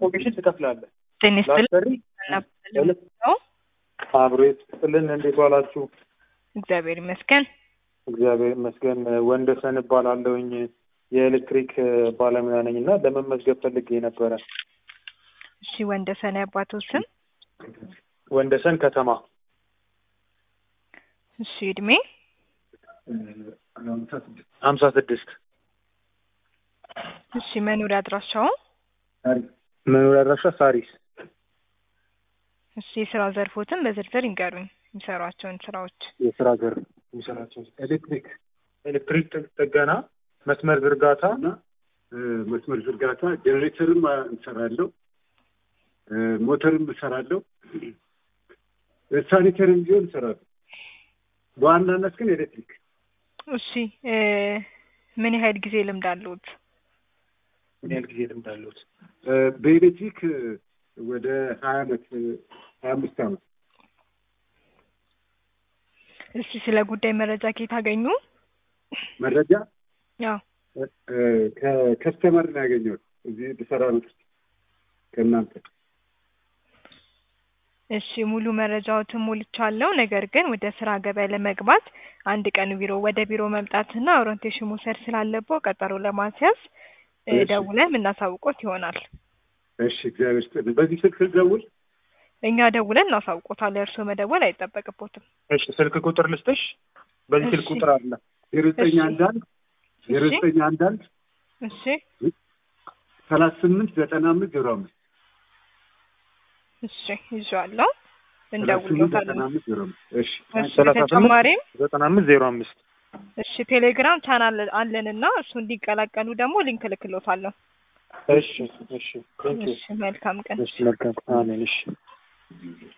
ኮሚሽን ትከፍላለህ። ጤና ይስጥልኝ ላሰሪ እናባለን ነው። አብሮ ይስጥልን። እንዴት ዋላችሁ? እግዚአብሔር ይመስገን። እግዚአብሔር ይመስገን። ወንደሰን እባላለሁኝ የኤሌክትሪክ ባለሙያ ነኝ እና ለመመዝገብ ፈልጌ ነበረ። እሺ ወንደሰን ያባቶ ስም? ወንደሰን ከተማ እሺ እድሜ? ሀምሳ ስድስት እሺ መኖሪያ አድራሻው? መኖሪያ አድራሻ ሳሪስ እሺ የስራ ዘርፎትን በዝርዝር ይንገሩኝ የሚሰሯቸውን ስራዎች። የስራ ዘር የሚሰራቸው ኤሌክትሪክ ኤሌክትሪክ ጥገና፣ መስመር ዝርጋታ እና መስመር ዝርጋታ ጀኔሬተርም እንሰራለሁ፣ ሞተርም እሰራለሁ፣ ሳኒተርም ቢሆን እሰራለሁ። በዋናነት ግን ኤሌክትሪክ እሺ እ ምን ያህል ጊዜ ልምድ አለዎት? ምን ያህል ጊዜ ልምድ አለዎት? በኤሌክትሪክ ወደ ሀያ አመት ሀያ አምስት አመት እስቲ ስለ ጉዳይ መረጃ ከየት አገኙ? መረጃ ያው ከከስተመር ነው ያገኘሁት። እዚህ ብሰራ ነው ከእናንተ እሺ ሙሉ መረጃዎትን ሞልቻለሁ። ነገር ግን ወደ ስራ ገበያ ለመግባት አንድ ቀን ቢሮ ወደ ቢሮ መምጣትና ኦሪንቴሽን መውሰድ ስላለብዎ ቀጠሮ ለማስያዝ እ እሺ። ደውለን የምናሳውቆት ይሆናል። እሺ፣ እግዚአብሔር ይስጥልኝ። በዚህ ስልክ ልደውል? እኛ ደውለን እናሳውቆታለን። እርስዎ መደወል አይጠበቅቦትም። እሺ ስልክ ቁጥር ልስጥሽ። በዚህ ስልክ እሺ። ቁጥር አለ። ዜሮ ዘጠኝ እሺ። አንድ አንድ ዜሮ እሺ ዘጠኝ አንድ አንድ እሺ ሰላሳ ስምንት ዘጠና አምስት ዜሮ አምስት እሺ ይዤዋለሁ። ሰላሳ ስምንት እንደውልዎታለን። ዘጠና አምስት ዜሮ አምስት እሺ እሺ ሰላሳ ስምንት በተጨማሪም ዘጠና አምስት ዜሮ አምስት እሺ ቴሌግራም ቻናል አለንና እሱ እንዲቀላቀሉ ደግሞ ሊንክ እልክልዎታለሁ። እሺ እሺ ቴንክ ዩ እሺ መልካም ቀን። እሺ መልካም አሜን እሺ